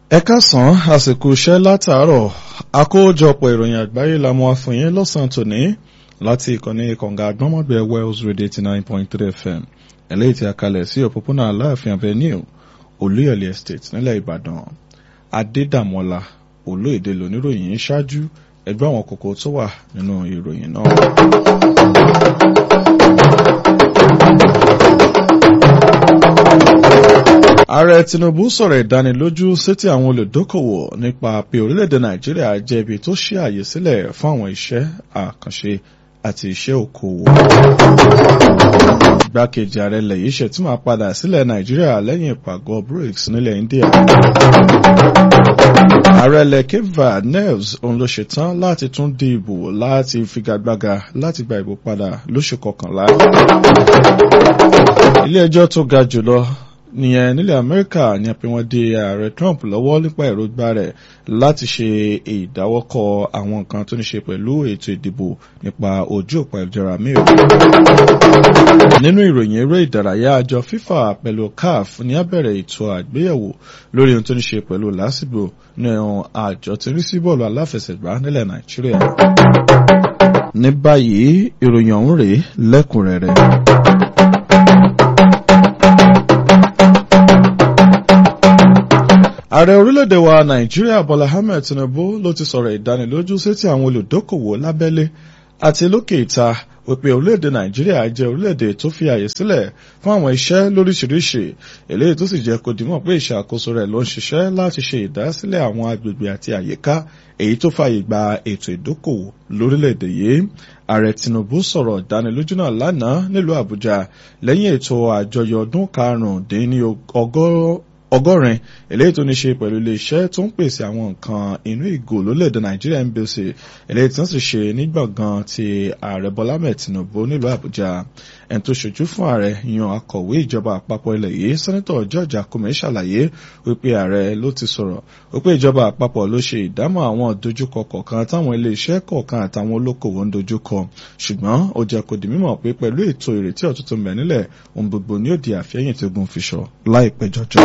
ẹ káàsán àsìkò iṣẹ́ látàárọ̀ àkójọpọ̀ ìròyìn àgbáyé la mú àfún yín lọ́sàn-án tòní láti ìkànnì kọ̀ǹga àgbọ́mọ̀gbẹ́ Wells Radio eighty nine point three FM eléyìí tí a kalẹ̀ sí òpópónà Aláàfin Avenue Olúyọ̀lé Estate nílẹ̀ Ìbàdàn Adédàmọ́lá olóyèdè lóníròyìn ṣáájú ẹgbẹ́ àwọn kókó tó wà nínú ìròyìn náà. ààrẹ Tinubu sọ̀rọ̀ ìdánilójú sétí àwọn olùdókòwò nípa pé orílẹ̀-èdè Nàìjíríà jẹ́ ibi tó ṣí àyè sílẹ̀ fún àwọn iṣẹ́ àkànṣe àti iṣẹ́ òkòwò. Igbákejì ààrẹ ilẹ̀ yìí ṣètìmọ̀ padà sílẹ̀ Nàìjíríà lẹ́yìn ìpàgọ́ BRICS nílẹ̀ India. Ààrẹ ilẹ̀ Cape Verde Neves òun ló ṣetán láti tún di ìbò láti figagbága láti gba ìbò padà lóṣù kọkànlá. Ilé ẹjọ́ tó ga jùlọ nìyẹn nílẹ̀ Amẹ́ríkà ní pé wọ́n dé ààrẹ Trump lọ́wọ́ nípa èròǹgbà rẹ̀ láti ṣe ìdáwọ́kọ̀ àwọn nǹkan tó ní ṣe pẹ̀lú ètò ìdìbò nípa ojú òpó ìjọra mìíràn. nínú ìròyìn eré ìdárayá àjọ FIFA pẹ̀lú CAF ní abẹ̀rẹ̀ ètò àgbéyẹ̀wò lórí ohun tó ní ṣe pẹ̀lú lásìgbò ní àjọ tí ń rí sí bọ́ọ̀lù aláfẹsẹ̀gbá nílẹ̀ Nàìjíríà. ní báyìí ìròyìn ọ̀hún rèé lẹ́kùnrẹ́rẹ́. ààrẹ orílẹ̀-èdè wa nàìjíríà bọ́lá ahmed tinubu ló ti sọ̀rọ̀ ìdánilójú sétí àwọn olùdókòwò lábẹ́lé àti lókè ìta wípé orílẹ̀-èdè nàìjíríà jẹ́ orílẹ̀-èdè tó fi àyè sílẹ̀ fún àwọn iṣẹ́ lóríṣiríṣi eléyìí tó sì jẹ́ kó dìmọ̀ pé ìṣàkóso rẹ̀ ló ń ṣiṣẹ́ láti ṣe ìdásílẹ̀ àwọn agbègbè àti àyíká èyí tó fààyè gba ètò ìdókòwò lórílẹ̀-èdè yìí ààrẹ tinubu sọ̀rọ̀ ìdánilójú náà lánàá nílùú àbújá lẹ́yìn ètò àjọyọ̀ ọdún karùn-ún-dín-ní ọgọ́rin eléyìí tó ní ṣe pẹ̀lú iléeṣẹ́ tó ń pèsè àwọn nǹkan inú ìgò lólẹ̀dẹ̀ nàìjíríà ń bèsè eléyìí tí wọ́n sì ṣe ní gbọ̀ngàn ti ààrẹ bọ́lá mẹ́ẹ̀ tinubu nílùú àbújá ẹni tó ṣojú fún ààrẹ yan akọ̀wé ìjọba àpapọ̀ ilẹ̀ yìí sẹ́nẹ́tọ̀ george akume ṣàlàyé wípé ààrẹ ló ti sọ̀rọ̀ wípé ìjọba àpapọ̀ ló ṣe ìdámọ̀ àwọn ìdojúkọ kọ̀ọ̀kan táwọn iléeṣẹ́ kọ̀ọ̀kan àtàwọn olókòwò ń dojúkọ ṣùgbọ́n ó jẹ́ kó di mímọ̀ pé pẹ̀lú ètò ìrètí ọ̀tútù mẹ́ nílẹ̀ ohun gbogbo ni ó di àfẹ́yìn tó gun fiṣọ láìpẹ́ jọjọ.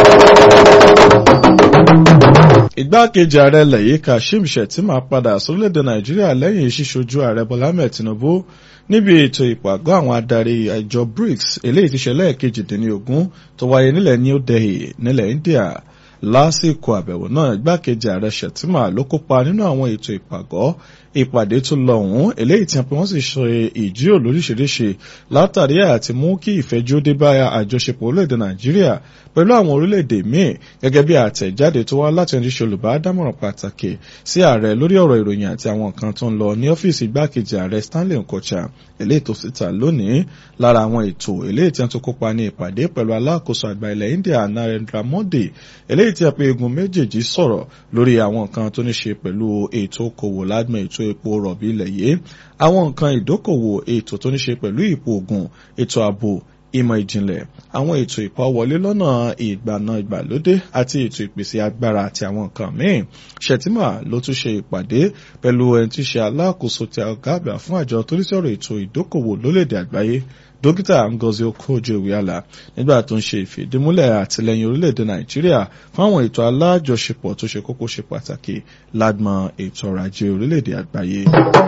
Igbákejì ààrẹ ilẹ̀ yìí Kashim Shettima padà sórílẹ̀-èdè Nàìjíríà lẹ́yìn ṣíṣojú ààrẹ Bọ́lá Ahmed Tinubu níbi ètò ìpàgọ́ àwọn adarí àjọ BRICS eléyìí ti ṣẹlẹ̀ kejìdínlógún tó wáyé nílẹ̀ New Delhi nílẹ̀ India lásìkò àbẹ̀wò náà igbákejì ààrẹ Shettima ló kópa nínú àwọn ètò ìpàgọ́ ìpàdé tó lọ ọ̀hún eléyìí tí wọ́n sì ṣe ìjíròrò lóríṣiríṣi látàrí àti mú kí ìfẹ́jú dé bá àjọṣepọ̀ orílẹ̀-èdè Nàìjíríà pẹ̀lú àwọn orílẹ̀-èdè míì gẹ́gẹ́ bí àtẹ̀jáde tó wá láti ẹni ṣe olùbádámọ̀ràn pàtàkì sí ààrẹ lórí ọ̀rọ̀ ìròyìn àti àwọn nǹkan tó ń lọ ní ọ́fíìsì igbákejì ààrẹ Stanley Nkocha eléyìí tó síta lónìí lára àwọn ètò eléyìí tí wọ́n tó kópa ní ìpàdé pẹ̀lú alákòóso àgbà ilẹ̀ India Narendra Modi eléyìí tí a pé egun méjèèjì sọ̀rọ̀ lórí àwọn nǹkan tó ní ṣe pẹ̀lú ètò okòwò ládùn ètò epo rọ̀bì ilẹ̀ yìí àwọn nǹkan ìdókòwò ètò tó ní ṣe pẹ̀lú ipò ògùn ètò ààbò ìmọ̀ ìjìnlẹ̀ àwọn ètò ìpawọlé lọ́nà ìgbàna ìgbàlódé àti ètò ìpèsè agbára àti àwọn nǹkan míì Shettima ló tún ṣe ìpàdé pẹ̀lú ẹni tí ṣe alákòóso tí ọ̀gá àgbà fún àjọ tó ní sọ̀rọ̀ ètò ìdókòwò lólèdè àgbáyé dókítà Ngozi Okonjo-Iweala nígbà tó ń ṣe ìfìdímúlẹ̀ àtìlẹ́yìn orílẹ̀-èdè Nàìjíríà fún àwọn ètò alájọṣepọ̀ tó ṣe kókó ṣe pàtàkì lágbọn ètò ọrọ̀ ajé orílẹ̀-èdè àgbáyé.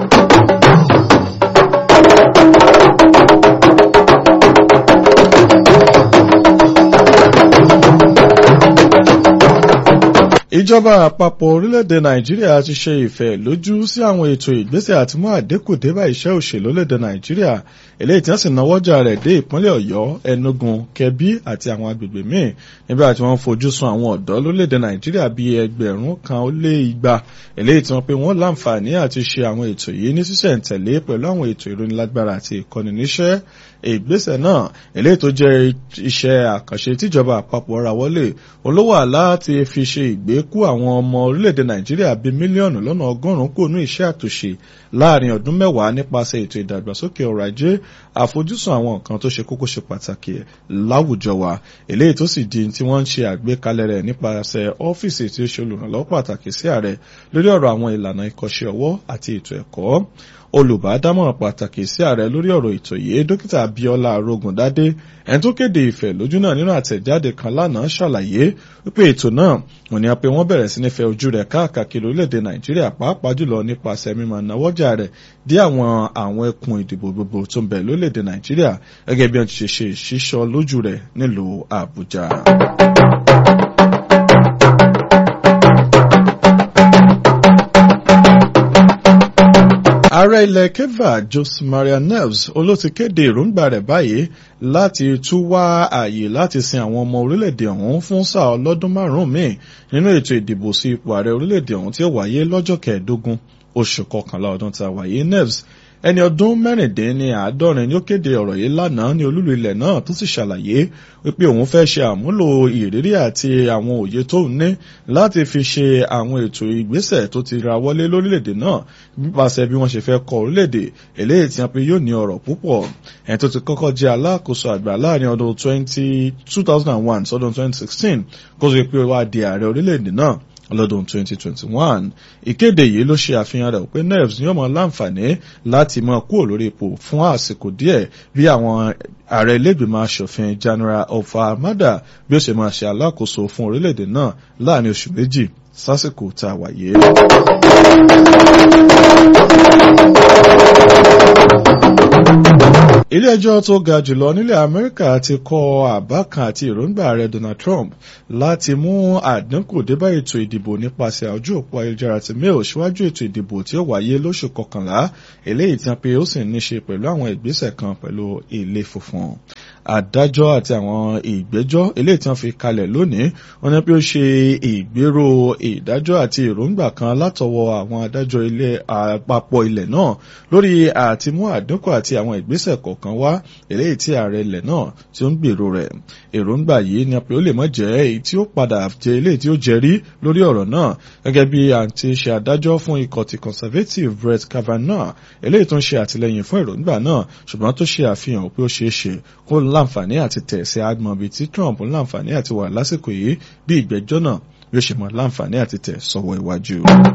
ìjọba àpapọ̀ orílẹ̀-èdè nàìjíríà ti ṣe ìfẹ́ lójú sí àwọn ètò ìgbésẹ̀ àti mú àdínkù dé bá iṣẹ́ òṣèlú orílẹ̀-èdè nàìjíríà eléyìí tí wọ́n sì náwọ́jà rẹ̀ dé ìpínlẹ̀ ọ̀yọ́ enugu kẹbí àti àwọn agbègbè míì nígbà tí wọ́n fojú sun àwọn ọ̀dọ́ lórílẹ̀-èdè nàìjíríà bíi ẹgbẹ̀rún kan ó lé igba eléyìí tí wọ́n pe wọ́n láǹfààní àti ṣe àwọn ètò yìí ní sísẹ̀ǹtẹ̀lé pẹ̀lú àwọn ètò ìrónilágbára àti ìkọ́ni níṣẹ́ ìgbésẹ̀ náà eléyìí tó jẹ́ iṣẹ́ àkànṣe tíjọba àpapọ̀ ra wọlé olówó àlá ti fi ṣe ìgbékú àwọn ọmọ orílẹ̀-èdè nàìjíríà bíi mílíọ̀nù lọ́nà ọgọ́rùn-ún kò ní iṣẹ́ àtúnṣe láàrin ọdún mẹ́wàá nípasẹ̀ ètò ìdàgbàsókè ọrọ̀ ajé àfojúsùn àwọn nǹkan tó ṣe kókó ṣe pàtàkì láwùjọ wa eléyìí tó sì di tí wọ́n ń ṣe àgbékalẹ̀ rẹ̀ nípasẹ̀ ọ́fíìsì tí ó ṣe olùrànlọ́wọ́ pàtàkì sí ààrẹ lórí ọ̀rọ̀ àwọn ìlànà ìkọ́ṣẹ́ ọwọ́ àti ètò ẹ̀kọ́ olùbádámọ̀ràn pàtàkì sí ààrẹ lórí ọ̀rọ̀ ètò yìí dókítà Abíọ́lá Arógundádé ẹni tó kéde ìfẹ́ lójú náà nínú àtẹ̀jáde kan lánàá ṣàlàyé wípé ètò náà wọ́n ní a pé wọ́n bẹ̀rẹ̀ sí ní fẹ́ ojú rẹ̀ káàkiri orílẹ̀-èdè Nàìjíríà pàápàá jùlọ nípasẹ̀ mímọ̀ náwọ́jà rẹ̀ dé àwọn àwọn ẹkùn ìdìbò gbogbo tó ń bẹ lórílẹ̀-èdè Nàìjíríà gẹ́gẹ́ bí wọ́n ti ṣe ṣe ìṣísọ lójú rẹ̀ nílùú Àbújá. ààrẹ ilẹ̀ keva Jose Maria Neves olóti kéde èròǹgbà rẹ̀ báyìí láti tún wá ààyè láti sin àwọn ọmọ orílẹ̀-èdè ọ̀hún fún sáà ọlọ́dún márùn-ún míì nínú ètò ìdìbò sí ipò ààrẹ orílẹ̀-èdè ọ̀hún tí ó wáyé lọ́jọ́ kẹẹ̀ẹ́dógún oṣù kọkànlá ọdún tá a wáyé Neves ẹni ọdún mẹ́rìndínláàádọ́rin ni ó kéde ọ̀rọ̀ yìí lánàá ní olúlu ilẹ̀ náà tó sì ṣàlàyé wípé òun fẹ́ ṣe àmúlò ìrírí àti àwọn òye tó ń ní láti fi ṣe àwọn ètò ìgbésẹ̀ tó ti ra wọlé lórílẹ̀‐èdè náà nípasẹ̀ bí wọ́n ṣe fẹ́ kọ orílẹ̀‐èdè eléyìí tí wọ́n pe yóò ní ọ̀rọ̀ púpọ̀ ẹni tó ti kọ́kọ́ jẹ́ alákòóso àgbà láàrin ọdún 2001 sọ́dún 2016 kó tó pé wá di ààrẹ orílẹ̀‐èdè náà lọ́dún 2021 ìkéde yìí ló ṣe àfihàn rẹ̀ pé nerves ní ọmọ láǹfààní láti máa kúrò lórí ipò fún àsìkò díẹ̀ bí àwọn ààrẹ ilégbìmọ̀ asòfin General Ofa Amada bí ó ṣe máa ṣe alákòóso fún orílẹ̀-èdè náà láàrin oṣù méjì sásìkò tá a wáyé. ilé ẹjọ́ tó ga jùlọ nílẹ̀ Amẹ́ríkà ti kọ àbá kan àti èròǹgbà ààrẹ Donald Trump láti mú àdínkù débá ètò ìdìbò nípasẹ̀ ojú òpó ayélujára ti mail síwájú ètò ìdìbò tí ó wáyé lóṣù kọkànlá eléyìí tí wọ́n pe ó sì ní ṣe pẹ̀lú àwọn ìgbésẹ̀ kan pẹ̀lú ilé funfun adájọ́ àti àwọn ìgbẹ́jọ́ eléyìí tí wọ́n fi kalẹ̀ lónìí wọ́n ní pé ó ṣe ìgbéró ìdájọ́ àti èròǹgbà kan látọwọ́ àwọn adájọ́ ilé àpapọ̀ ilẹ̀ náà lórí àtimú àdínkù àti àwọn ìgbésẹ̀ kọ̀ọ̀kan wá eléyìí tí ààrẹ ilẹ̀ náà tí ó ń gbèrò rẹ̀ èròǹgbà yìí ni pé ó lè mọ́ jẹ́ èyí tí ó padà jẹ́ eléyìí tí ó jẹ́rí lórí ọ̀rọ̀ náà gẹ́gẹ́ bí àǹtí ṣe adájọ́ fún ikọ̀ ti conservative Brett Kavanaugh eléyìí tó ń ṣe àtìlẹ́yìn fún èròǹgbà náà ṣùgbọ́n tó ṣe àfihàn pé ó ṣeé ṣe kó láǹfààní àti tẹ̀ sí agbọ̀n bíi tí Trump láǹfààní àti wà lásìkò yìí bí ìgbẹ́jọ́ náà yóò ṣe mọ́ láǹfààní àti tẹ̀ sọ́wọ́ iwájú.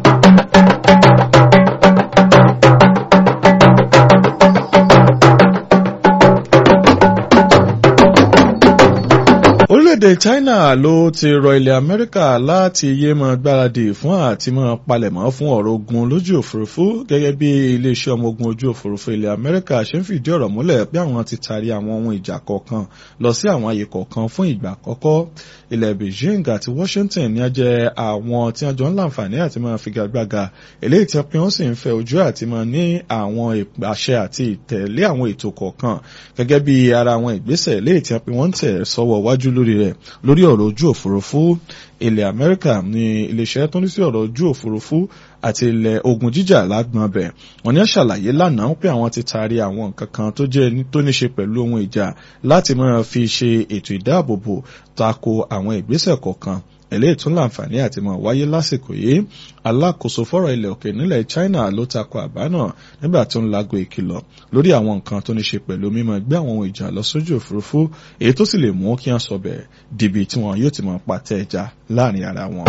orílẹ̀-èdè China ló ti rọ ilẹ̀ Amẹ́ríkà láti yé mọ́ gbáradì fún àti mọ́ palẹ̀mọ́ fún ọ̀rọ̀ ogun lójú òfurufú gẹ́gẹ́ bí iléeṣẹ́ ọmọ ogun ojú òfurufú ilẹ̀ Amẹ́ríkà ṣe ń fìdí ọ̀rọ̀ múlẹ̀ pé àwọn ti taari àwọn ohun ìjà kọ̀ọ̀kan lọ sí àwọn àyè kọ̀ọ̀kan fún ìgbà àkọ́kọ́ ilẹ̀ Beijing àti Washington ní ajẹ́ àwọn tí wọ́n jọ ń láǹfààní àti máa figagbága eléyìí tí wọ́n sì ń fẹ́ ojú àti máa ní àwọn àṣẹ àti ìtẹ̀lé àwọn ètò kọ̀ọ̀kan gẹ́gẹ́ bí ara àwọn ìgbésẹ̀ eléyìí tí wọ́n ń tẹ̀ sọ́wọ́ wájú lórí rẹ̀ lórí ọ̀rọ̀ ojú òfurufú ilẹ̀ Amẹ́ríkà ní iléeṣẹ́ tó ní sí ọ̀rọ̀ ojú òfurufú àti ilẹ̀ ogun jíjà lágbọn bẹ̀ wọ́n ní ṣàlàyé lánàá pé àwọn ti taari àwọn nǹkan kan tó jẹ́ tó ní ṣe pẹ̀lú ohun ìjà láti máa fi ṣe ètò ìdáàbòbò tako àwọn ìgbésẹ̀ kọ̀ọ̀kan eléyìí tún láǹfààní àti máa wáyé lásìkò yìí alákòóso fọ́rọ̀ ilẹ̀ òkè nílẹ̀ China ló tako àbá náà nígbà tó ń lago ìkìlọ̀ lórí àwọn nǹkan tó ní ṣe pẹ̀lú mímọ́ gbé àwọn ohun ìjà lọ sójú òfurufú èyí tó sì lè mú kí wọ́n sọ bẹ́ẹ̀ dìbì tí wọn yóò ti máa pàtẹ ẹja láàrin ara wọn.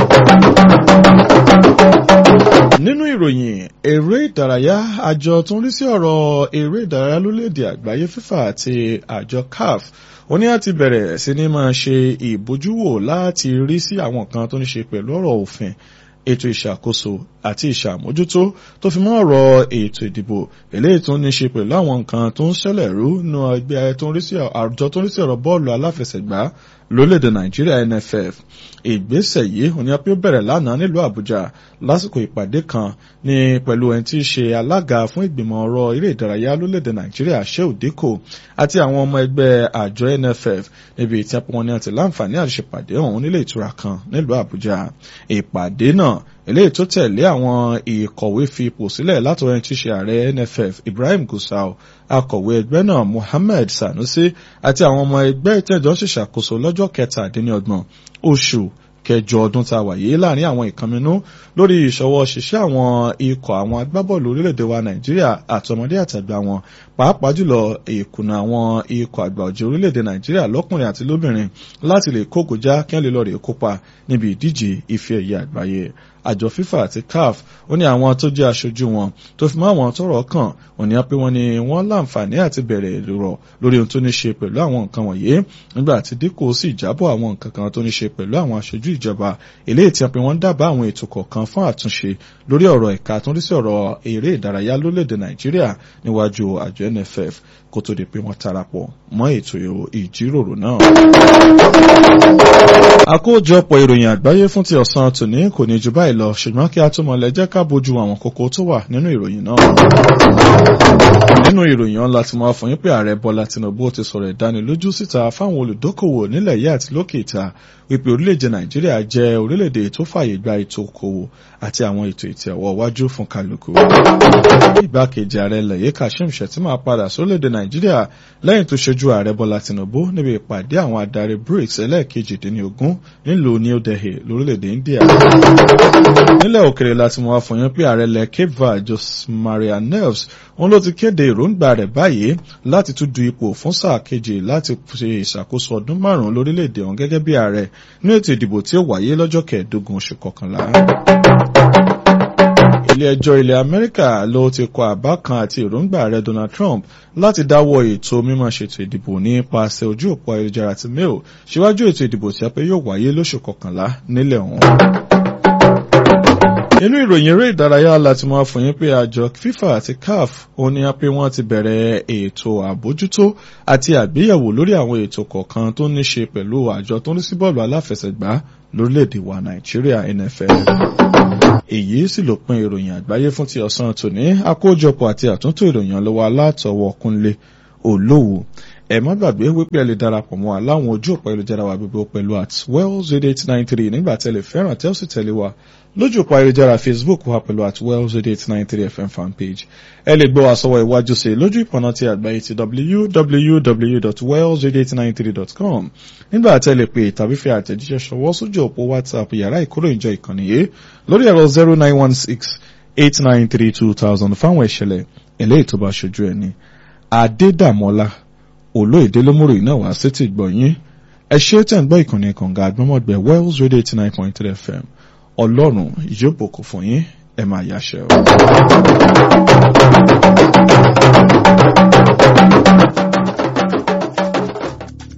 nínú ìròyìn eré ìdárayá àjọ tó ń rí sí ọ̀rọ̀ eré ìdárayá lórílẹ̀‐èdè àgbáyé FIFA àti àjọ CAF ó ní láti bẹ̀rẹ̀ sí ní máa ṣe ìbójúwò láti rí sí àwọn kan tó ní ṣe pẹ̀lú ọ̀rọ̀ òfin ètò ìṣàkóso àti ìṣàmójútó tó fi mọ́ ọ̀rọ̀ ètò ìdìbò eléyìí tó ní ṣe pẹ̀lú àwọn nǹkan tó ń ṣẹlẹ̀ rú nínú ẹgbẹ́ tó ń rí sí àjọ tó ń rí sí ọ̀rọ̀ bọ́ọ̀lù aláfẹsẹ̀gbá lórílẹ̀‐èdè nàìjíríà NFF ìgbésẹ̀ yìí òní apẹ́ ó bẹ̀rẹ̀ lánàá nílùú àbújá lásìkò ìpàdé kan ní pẹ̀lú ẹni tí í ṣe alága fún ìgbìmọ̀ ọ̀rọ̀ eré ìdárayá lórílẹ̀‐èdè nàìjíríà Shehu Dikko àti àwọn ọmọ ẹgbẹ́ àjọ NFF níbi tí wọn ní àti láǹfààní àti ṣèpàdé ọ̀hún nílé ìtura kan nílùú àbújá ìpàdé náà eléyìí tó tẹ̀lé àwọn ìkọ̀wé fi ipò sílẹ̀ látọ̀rọ̀ ẹni tí í ṣe ààrẹ NFF Ibrahim Gusau akọ̀wé ẹgbẹ́ náà Mohammed Sanusi àti àwọn ọmọ ẹgbẹ́ ìtẹ́jọ́ ṣèṣàkóso lọ́jọ́ kẹtàdínlọ́gbọ̀n oṣù kẹjọ ọdún tá a wà yìí láàrin àwọn ìkànnínú lórí ìṣọwọ́ ṣiṣẹ́ àwọn ikọ̀ àwọn agbábọ́ọ̀lù orílẹ̀-èdè wa Nàìjíríà àtọmọdé àtàgbà wọn pàápàá jùlọ ìkùnà àwọn ikọ̀ àgbà ọ̀jẹ̀ orílẹ̀-èdè Nàìjíríà lọ́kùnrin àti lóbìnrin láti lè kógojá kí wọ́n lè lọ rè kópa níbi ìdíje ife ẹ̀yẹ àgbáyé àjọ FIFA àti CAF ó ní àwọn tó jẹ́ aṣojú wọn tó fi mọ́ àwọn tọ́rọ̀ kàn wọ́n ní pé wọ́n ní wọ́n láǹfààní àti bẹ̀rẹ̀ ìrọ̀ lórí ohun tó ní ṣe pẹ̀lú àwọn nǹkan wọ̀nyí nígbà tí dínkù sì jábọ̀ àwọn nǹkan kan tó ní ṣe pẹ̀lú àwọn aṣojú ìjọba eléyìí tí wọ́n wọ́n dábàá àwọn ètò kọ̀ọ̀kan fún àtúnṣe lórí ọ̀rọ̀ ẹ̀ka tó ń rí sí ọ̀rọ̀ eré ìdárayá lórílẹ̀‐èdè Nàìjíríà níwájú àjọ NFF kó tó di pé wọ́n tarapọ̀ mọ́ ètò ìjíròrò náà. àkójọpọ̀ ìròyìn àgbáyé fún ti ọ̀sán tòní kò ní ju báyìí lọ ṣùgbọ́n kí a tó mọ̀lẹ́ jẹ́ ká bójú àwọn kókó tó wà nínú ìròyìn náà. nínú ìròyìn ọ̀la tí wọ́n fún yín pé ààrẹ Bọ́lá Tinubu ti sọ̀rọ̀ ìdánilójú síta fáwọn olùdókòwò nílẹ̀ yìí àti lókè ìta wípé orílẹ̀-èdè Nàìjíríà jẹ́ orílẹ̀-èdè tó fààyè gba ètò okòwò àti àwọn ètò ìtẹ̀wọ̀ wájú fún kálukú. igbákejì ààrẹ ilẹ̀ yìí Kashim Shettima padà sórílẹ̀-èdè Nàìjíríà lẹ́yìn tó ṣojú ààrẹ Bọ́lá Tinubu níbi ìpàdé àwọn adarí BRICS ẹlẹ́ẹ̀kejìdínlógún nílùú New Delhi lórílẹ̀-èdè India. nílẹ̀ òkèrè láti mọ̀ àfọyín pé ààrẹ ilẹ̀ Cape Verde Jose Maria Neves òun ló ti kéde èròǹgbà rẹ̀ báyìí láti tún du ipò fún sáà kejì láti ṣe ìṣàkóso ọdún márùn-ún lórílẹ̀-èdè ọ̀hún gẹ́gẹ́ bí ààrẹ ní ètò ìdìbò tí ó wáyé lọ́jọ́ kẹẹ̀ẹ́dógún oṣù kọkànlá ilé ẹjọ́ ilẹ̀ Amẹ́ríkà ló ti kọ àbá kan àti èròǹgbà ààrẹ Donald Trump láti dáwọ́ ètò mímọ́ ṣètò ìdìbò nípasẹ̀ ojú òpó ayélujára ti mail síwájú ètò ìdìbò tí a pé yóò wáyé lóṣù kọkànlá nílẹ̀ ọ̀hún. nínú ìròyìn eré ìdárayá láti máa fún yín pé àjọ FIFA àti CAF ó ní pé wọ́n ti bẹ̀rẹ̀ ètò àbójútó àti àgbéyẹ̀wò lórí àwọn ètò kọ̀ọ̀kan tó ní ṣe pẹ̀lú àjọ tó ń sí bọ́ọ̀lù aláfẹsẹ̀gbá lórílẹ̀‐èdè wa Nàìjíríà NFL èyí sì ló pin ìròyìn àgbáyé fún ti ọ̀sán tòní àkójọpọ̀ àti àtúntò ìròyìn lọ́wọ́ alátọwọ́ Kúnlé Olówó ẹ má gbàgbé wípé ẹ lè darapọ̀ mọ́ aláwọn ojú òpó ayélujára wa gbogbo pẹ̀lú at wells eight nine three nígbà tẹ́lẹ̀ fẹ́ràn tẹ́ ó sì tẹ̀lé wa lójú òpó ayélujára Facebook wa pẹ̀lú at wells eight nine three fm fanpage ẹ lè gbọ́ àsọwọ́ iwájú sí lójú ìpọ̀nà ti àgbáyé ti www.wells893.com nígbà tẹ́lẹ̀ pé tàbí fi àtẹ̀jíṣẹ́ ṣọwọ́ sójú òpó WhatsApp yàrá ìkóròyìnjọ ìkànnì yìí lórí ẹ̀rọ zero nine one six eight nine three two thousand fáwọn ìṣẹ̀lẹ̀ eléyìí tó bá ṣojú ẹni Adédàmọ́lá olóyèdè lómúrò náà wá sí ti gbọ̀nyìn ẹ ṣe tẹ̀ ń gbọ́ ìkànnì kànga àgbọ̀mọ̀gbẹ̀ Wells Radio eighty nine point three FM ọlọ́run yóò bòkú fún yín ẹ máa yáṣẹ́ o.